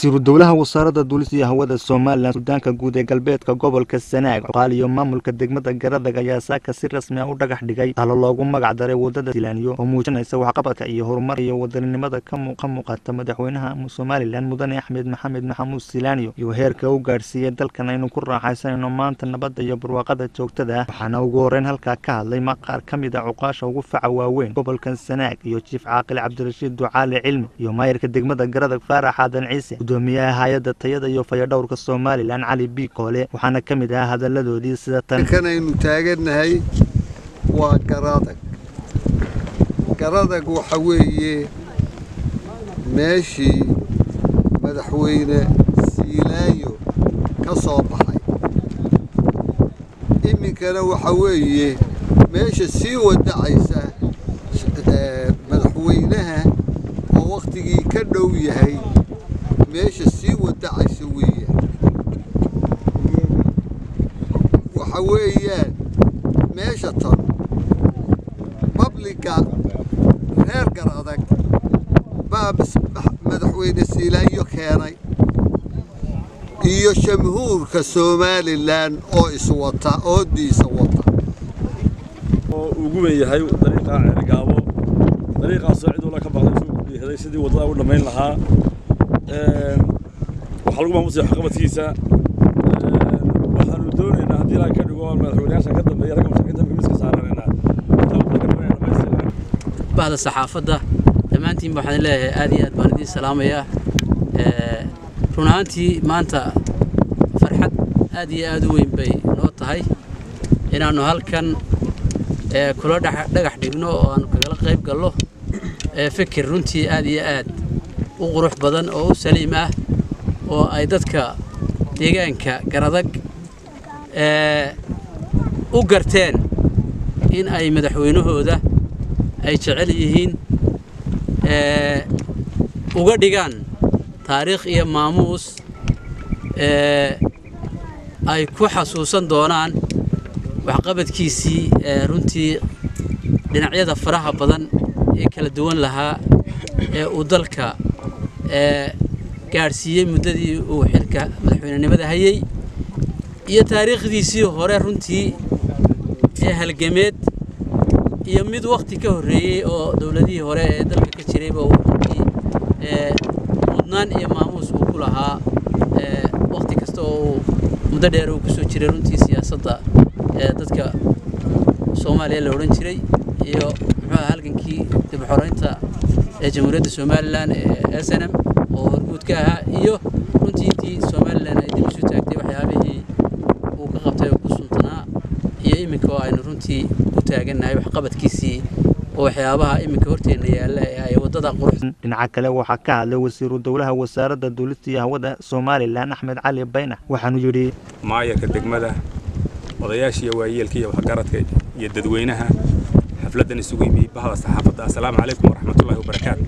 wasiiru dowlaha wasaaradda duulista iyo hawada somalilan suudaanka guud ee galbeedka gobolka sanaag cuqaal iyo maamulka degmada garadag ayaa saaka si rasmi ah u dhagax dhigay talo loogu magac daray wadada silaaniyo oo muujinaysa waxqabadka iyo horumar iyo wadaninimada ka muuqata madaxweynaha somalilan mudane axmed maxamed maxamuud silaaniyo iyo heerka u gaadhsiiyey dalkan aynu ku raaxaysanayno maanta nabadda iyo barwaaqada joogtada ah waxaana ugu horeyn halkaa ka hadlay maqaar ka mid a cuqaasha ugu faca waaweyn gobolkan sanaag iyo jiif caaqil cabdirashiid ducaale cilmi iyo maayirka degmada garadag faarax aadan ciise gudoomiyaha hay-adda tayada iyo fayadhowrka somalilan cali b koole waxaana ka mid ahaa hadaladoodii sida tan kanaynu taagannahay waa garadag garadag waxa weeye meeshii madaxweyne siilaayo ka soo baxay iminkana waxa weeye meesha sii wadacaysa madaxweynaha oo wakhtigii ka dhow yahay meesha sii wadacaysa weeyaan waxa weeyaan meesha tan babliga reer gar adag baa madaxweyne siilaayo keenay iyo jamhuurka somalilan oo iswata oodiisa wata oo ugu wen yahay dariiqa cergaabo dariiqaasoo cid walla ka baqday soo gudbiyaday sidii waddada u dhammayn lahaa waxaa lagu maamusaya waxqabadkiisa waxaanu doonaynaa haddii ilaa ka dhigo madaxweynayaasha ka dambeeya ragga mashakiinta miiska saaranayna bahda saxaafadda dhammaantiin waxaan leeyahay aad iyo aad baan idiin salaamayaa run ahaantii maanta farxad aad iyo aad u weyn bay noo tahay inaannu halkan kula dhagax dhigno oo aanu kagala qayb gallo fikir runtii aad iyo aad u qurux badan oo u saliim ah oo ay dadka deegaanka garadag u garteen in ay madaxweynahooda ay jecel yihiin uga dhigaan taariikh iyo maamuus ay ku xasuusan doonaan waxqabadkiisii runtii dhinacyada faraha badan ee kala duwan lahaa ee uu dalka gaadhsiiyey muddadii uu xilka madaxweynenimada hayey iyo taariikhdiisii hore runtii ee halgameed iyo mid wakhti ka horreeyey oo dowladihii hore ee dalka ka jirayba uu runtii mudnaan iyo maamuus uu ku lahaa wakhti kasta oo uu muddo dheer uu kusoo jiray runtii siyaasadda dadka soomaaliya la odhan jiray iyo muxuuaha halgankii dib xoraynta ee jamhuuriyadda somalilan ee s n m oo horguud ka ahaa iyo runtii intii somalilan ay dib isu taagtay waxyaabihii uu ka qabtay oo ku suntanaa iyo iminka oo aynu runtii u taagannahay waxqabadkiisii oo waxyaabaha iminka horteenna yaalla ee ay waddada qurux dhinaca kale waxaa ka hadlay wasiiru dowlaha wasaaradda duulista iyo hawada somalilan axmed cali baynax waxaanu yidhi maayarka degmada odayaasha iyo waayeelka iyo waxgaradka iyo dadweynaha xafladdan isugu yimi bahda saxaafadda assalaamu calaykum waraxmatullahi wabarakaatu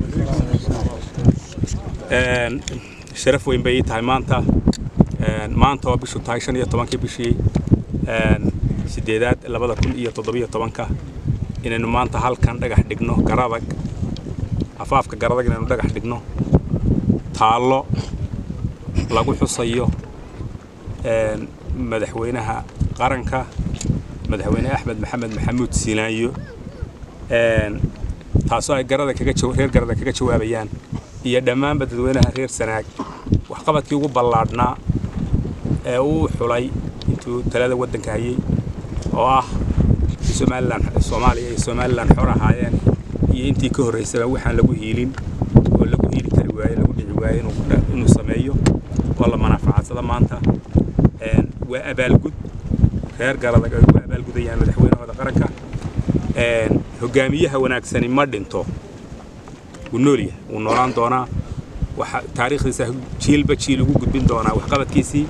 sharaf weyn bay ii tahay maanta maanta oo bishu tahay shan iyo tobankii bishii sideedaad labada kun iyo toddobiyo tobanka inaynu maanta halkan dhagax dhigno garadag afaafka garadag inaynu dhagax dhigno taallo lagu xusayo madaxweynaha qaranka madaxweyne axmed maxamed maxamuud siilaayo taasoo ay garada kaga reer garada kaga jawaabayaan iyo dhammaanba dadweynaha reer sanaag waxqabadkii ugu ballaadhnaa ee uu xulay intuu talada waddanka hayey oo ah somalilan soomaaliya iyo somalilan xor ahaayeen iyo intii ka horraysaba waxaan lagu hiilin oo lagu hiili kari waaye lagu dhici waaye inuu sameeyo oo la manaafacadsada maanta waa abaalgud reer garadag ay ugu abaalgudayaan madaxweynahooda qaranka hogaamiyaha wanaagsani ma dhinto wuu noolyahay wuu noolaan doonaa waxa taariikhdiisa jiilba jiil ugu gudbin doonaa waxqabadkiisii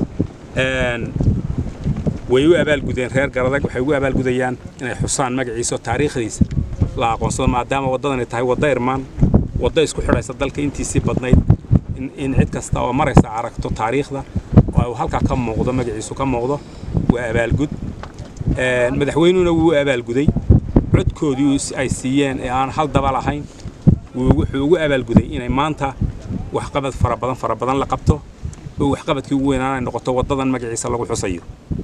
way u abaalgudeen reer garadag waxay ugu abaalgudayaan inay xusaan magaciisa oo taariikhdiisa la aqoonsado maadaama waddadani tahay wadda irmaan wadda isku xidhaysa dalka intiisii badnayd in cid kasta oo maraysa aragto taariikhda oo uu halkaa ka muuqdo magaciisu ka muuqdo waa abaalgud madaxweynuhuna wuu abaalguday codkoodii ay siiyeen ee aan hal daba lahayn wuxuu ugu abaalguday inay maanta waxqabad fara badan fara badan la qabto oo waxqabadkii ugu weynaan ay noqoto waddadan magaciisa lagu xusayo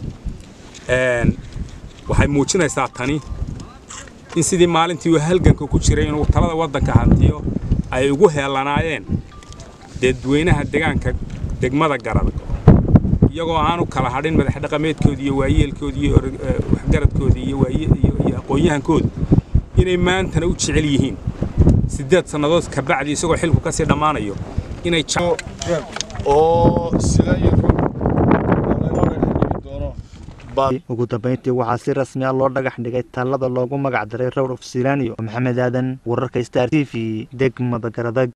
waxay muujinaysaa tani in sidii maalintii uu halganka ku jiray inuu talada waddanka hantiyo ay ugu heelanaayeen dadweynaha deegaanka degmada garada iyagoo aanu kala hadhin madax dhaqameedkoodii iyo waayeelkoodii iyo waxgaradkoodii iyo iyo aqoon-yahankooda inay maantana u jecel yihiin siddeed sannadood ka bacdi isagoo xilku ka sii dhammaanayo inay oo silaayinka laynoo dhexdhigi doono ugu dambayntii waxaa si rasmi ah loo dhagax dhigay taalada loogu magac daray rowr of silaaniyo maxamed aadan wararka star t v degmada garadag